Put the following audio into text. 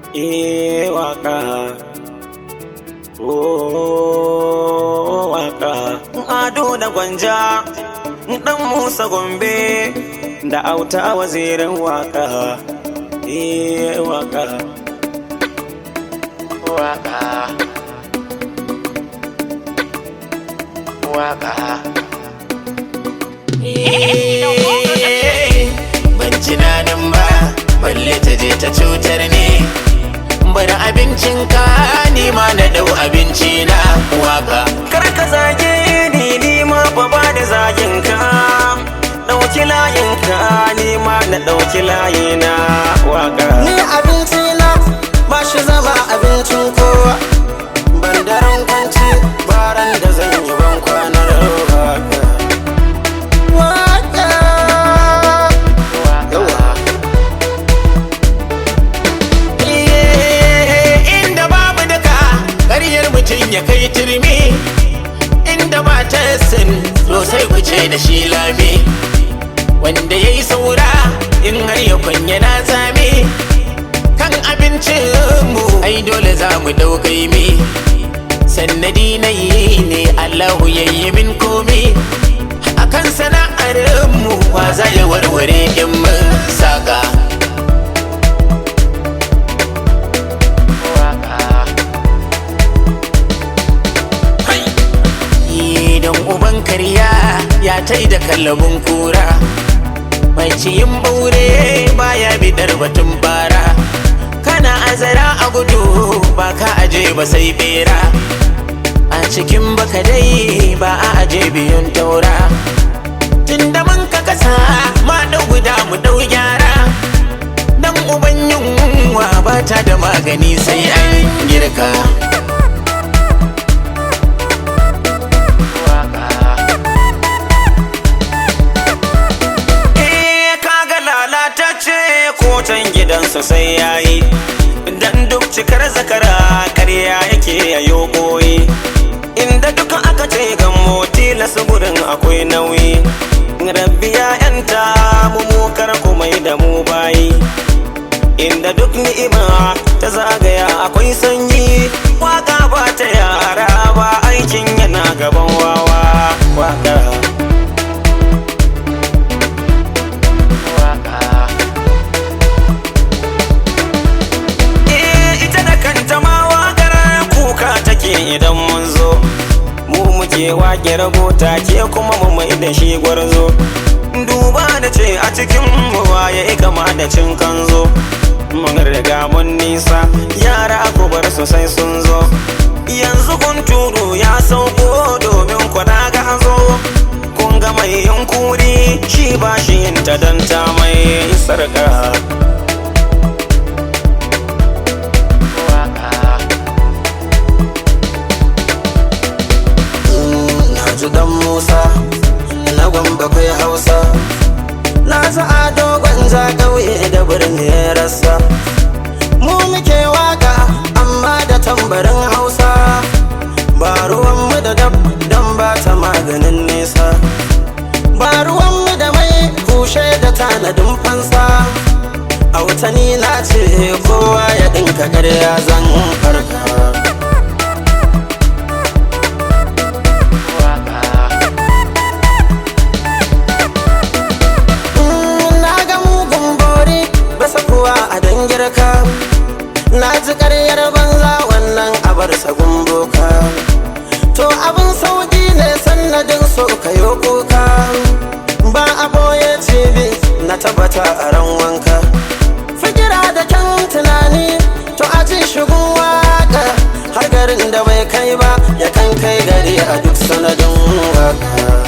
eh waka oh waka ado da gwanja dan musa gombe da auta wazirin waka eh waka waka waka ban ci nanin ba balle ta je ta cutar ne bari abincin ka ni ma na dau abinci na waka kar ka zage ni ni ma fa ba da zagin ka dauki layin ka ni ma na dauki layina waka Ni abinci na ba shi zama abincin kowa Ban daren kwanci baran da zan yi ban kwanar waka Waka waka Eh, inda babu duka ƙaryar mutum ya kai turmi inda ba ta sin to sai ku ce da shi lami wanda ya yi saura in har ya kwanya na tsami kan abincinmu ai dole za mu ɗaukai mi sannadi na yi ne allahu ya yi min komi akan sana'armu wa za ya warware in mun saka Idan uban karya ya tai da kallabin kura mai ciyin baure baya bidar batun bara kana azara a gudu ba ka aje ba sai bera a cikin baka dai ba a aje biyun taura tunda mun ka kasa ma dau guda mu dau gyara dan uban yunwa ba ta da magani sai an girka Eh kaga lalatacce ko can gidansa sai yayi dan duk cikar zakara karya yake yayo boye inda duka aka ce gammo tilas gurin akwai nauyi rabbi ya yanta mu mu kar ku mai da mu bayi inda duk ni'ima ta zagaya akwai sanyi waka ba ta yara ba aikin yana gaban wawa waka Eh, ita da kanta ma wakar kuka take idan mun zo mu muke wake rabota ke kuma mu mai da shi gwarzo duba da ce a cikin mu waye kama da cin kanzo mun riga mun nisa yara ku bar su sai sun zo yanzu kun turu ya sauko domin ku na ga zo kun ga mai yankuri shi ba shi yin ta dan ta mai sarka Na ji dan Musa na gwamba kai Hausa Na ji ado gwanja ƙauye da birni ya rasa Mu muke waka amma da tambarin Hausa Ba ruwanmu da dab don ba ta maganin nesa Ba ruwanmu da mai kushe da tanadin fansa Autani na ce kowa ya ɗinka ƙarya zan farka na ga mugun bori basa kuwa a dangirka na ji karyar banza wannan abar sagun boka to abin sauki ne sannadin so kayo kuka ba a boye cibi na tabbata a ran wanka fikira da kyan tunani to a ji shigun waka har garin da bai kai ba ya kan kai gari a duk sanadin waka